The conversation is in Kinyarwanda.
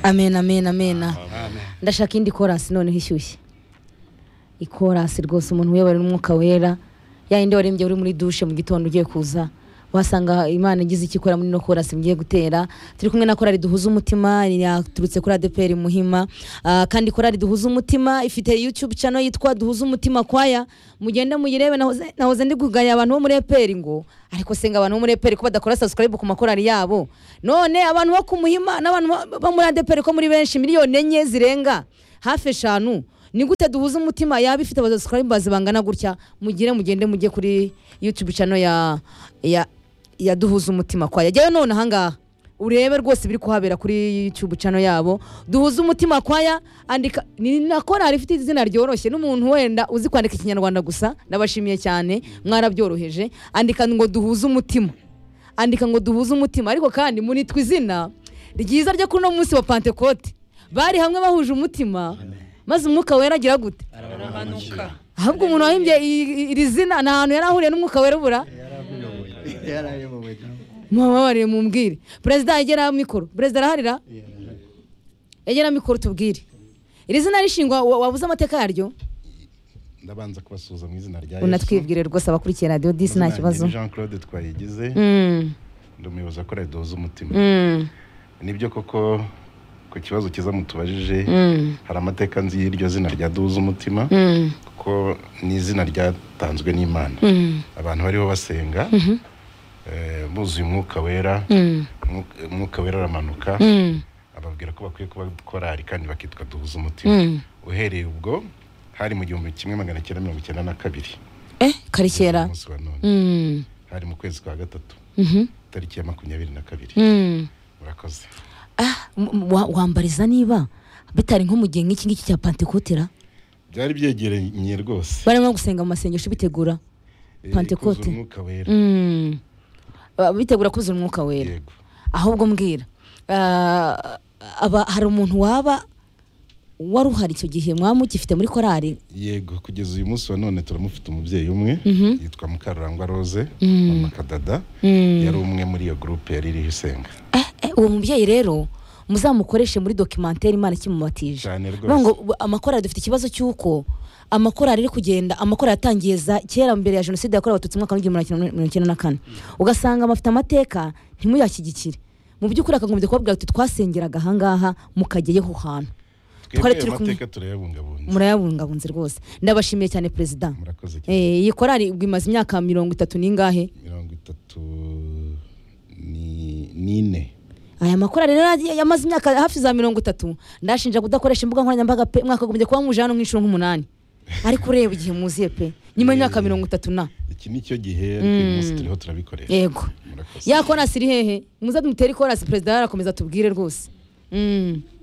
amen amen amen ndashaka indi korasi noneho ishyushye ikorasi rwose umuntu uyobora n'umwuka wera ya yindi warembye uri muri dushe mu gitondo ugiye kuza wasanga imana igize icyo ikora muri ino korasi mugiye gutera turi kumwe na korali duhuza umutima yaturutse kuri adeperi muhima Ah, kandi korali duhuza umutima ifite youtube channel yitwa duhuza umutima kwaya mugende muyirebe nahoze nahoze ndi kugaya abantu bo muri eperi ngo ariko senga abantu bo muri eperi ko badakora subscribe ku makorali yabo none abantu bo ku muhima n'abantu bo- bo muri adeperi ko muri benshi miliyoni enye zirenga hafi eshanu ni gute duhuza umutima yaba ifite abasubscribers bangana gutya mugire mugende mujye kuri youtube channel ya ya ya duhuza umutima kwaya jyayo none ahangaha urebe rwose biri kuhabera kuri youtube channel yabo duhuza umutima kwaya andika ni na korali ifite izina ryoroshye n'umuntu wenda uzi kwandika ikinyarwanda gusa ndabashimiye cyane mwarabyoroheje andika ngo duhuze umutima andika ngo duhuze umutima ariko kandi munitwa izina ryiza ryo kuri uno munsi wa pantekote bari hamwe bahuje umutima maze umwuka wera agira gute aramanuka ahubwo umuntu wahimbye i- i- iri zina ni ahantu yari ahuriye n'umwuka wera ubura yarayobowe nawe mubabariye mumbwire perezida yegera mikoro perezida araharira yegera mikoro tubwire iri zina rishingwa wa- wabuze amateka yaryo ndabanza kubasuhuza mu izina rya unatwibwire rwose abakurikiye radiyo disi nta kibazo jean claude twayigize Mm, ndi umuyobozi wa korali duhuza umutima mm, nibyo koko ku kibazo cyiza mutubajije mm, hari amateka nzi y'iryo zina rya duhuza umutima mm, kuko ni izina ryatanzwe n'imana mm, abantu bariho basenga eh, buzuye umwuka wera mm, Umwuka- umwuka wera aramanuka mm, ababwira ko bakwiye kuba korari kandi bakitwa duhuza umutima mm. uhereye ubwo hari mu gihumbi kimwe magana cyenda mirongo icyenda na kabiri eh kari kera umunsi wa none Mm, hari mu kwezi kwa gatatu mhm, tariki ya makumyabiri na kabiri mm. murakoze Ah, m- m- wa- wambariza niba bitari nko mu gihe nk'iki ngiki cya pantekotera byari byegeranye rwose barimo gusenga mu masengesho bitegura Eh, Pentecote. kuzuza umwuka wera Mm. Ba- bitegura kuzuza umwuka wera yego ahubwo mbwira ah, aba hari umuntu waba wari uhari icyo gihe mwaba mugifite muri korari yego kugeza uyu munsi wa none turamufite umubyeyi umwe yitwa mukarurangwa rose mama kadada yari umwe muri iyo gurupe yari iriho isenga Eh, eh, uwo mubyeyi rero muzamukoreshe muri dokimantere imana kimumatije Cyane rwose. ngo bu- amakorali dufite ikibazo cy'uko amakorali ari kugenda amakorali atangiye za kera mbere ya jenoside yakorewe abatutsi mu mwaka w'igihumbi magana cyenda mirongo icyenda na kane ugasanga abafite amateka ntimuyashyigikire mu by'ukuri akagombye kubabwira ati twasengeraga ahangaha mukajyayeho hantu Twari twebwe turi ayo kumwe. mateka turayabungabunze murayabungabunze rwose ndabashimiye cyane perezida murakoze cyane Eh, iyi korali ubwo imaze imyaka mirongo itatu n'ingahe mirongo itatu ni- n'ine aya makorali rero yagiye- yamaze imyaka hafi za mirongo itatu ndashinja kudakoresha imbuga nkoranyambaga pe mwakagombye kuba muje hano nk'inshuro nk'umunani ariko ureba igihe muziye pe nyuma y'imyaka mirongo itatu na iki ni cyo gihe ariko uyu munsi turiho turabikoresha yego murakoze ya korasi iri hehe muze mutere ikorasi perezida yarakomeza tubwire rwose Mm.